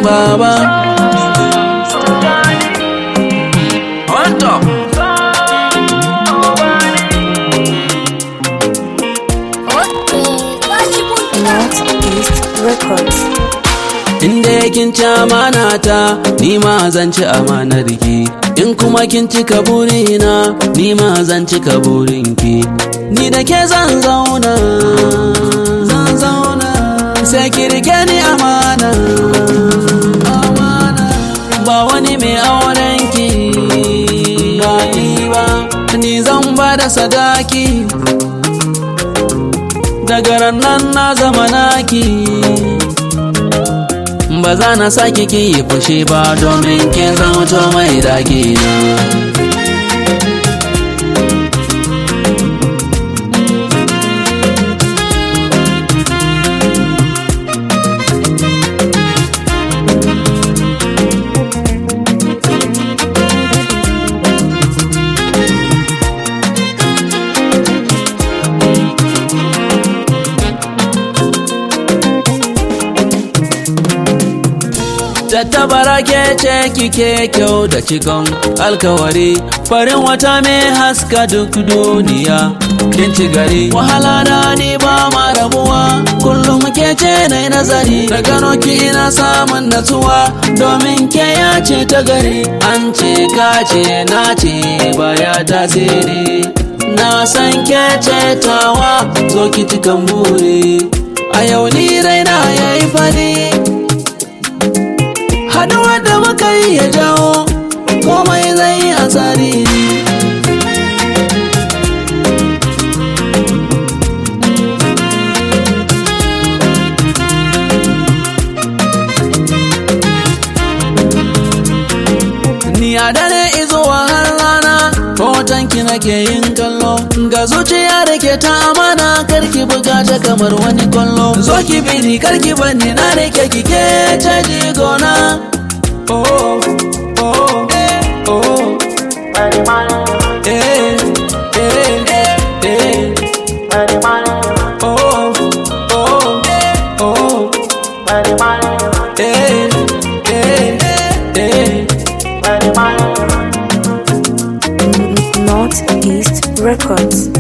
baba on top Northeast Records. inda kin ci amana ta ni ma zan ci amanar ki in kuma kin cika burina ni ma zan cika burinki ni da ke zan zauna zan zauna sai ki rike ni amana amana ba wani mai auren ki ba ni ba ni zan ba da sadaki daga nan na zama naki ba za na sake ki yi fushi ba domin kin zauto mai daki na Tattabara ke ce kike kyau da cikon alkawari farin wata mai haska duk duniya kin ci gari wahala da ni ba ma rabuwa kullum ke ce na nazari da gano ki ina samun natsuwa domin ke ya ce ta gari an ce ka ce na ce baya tasiri na san ke ce tawa zo ki cikan buri a yau ni raina yayi fari haduwar da muka yi ya jawo komai zai yi a tsari ni a dare izuwa har rana hotonki nake yin kallo ga zuciya da ke ta amana karki buga ta kamar wani kwallo zo ki bini karki bani na rike kike caji gona oh oh oh oh eh eh eh eh oh oh oh eh eh eh Northeast Records.